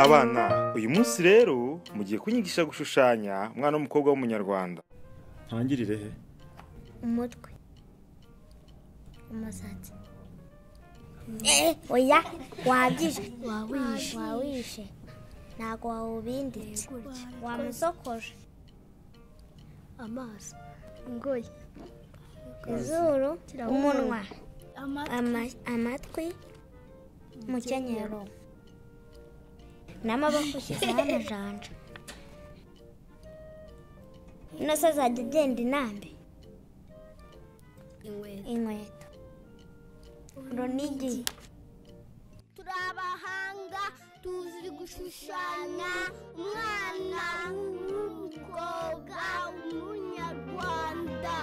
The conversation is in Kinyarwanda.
abana uyu munsi rero mugiye kunyigisha gushushanya umwana w'umukobwa w'umunyarwanda ntangirire he umutwe umusatsi oya wabyize wawishe wawishe ntabwo wawubinditse wamusokoje amaso ingoyi izuru umunwa ama- amatwi umukenyero n'amaboko ushyizeho amajanja ino se azajya agenda inambe inkweto inkweto runigi turi abahanga tuzi gushushanya umwana w'umukobwa w'umunyarwanda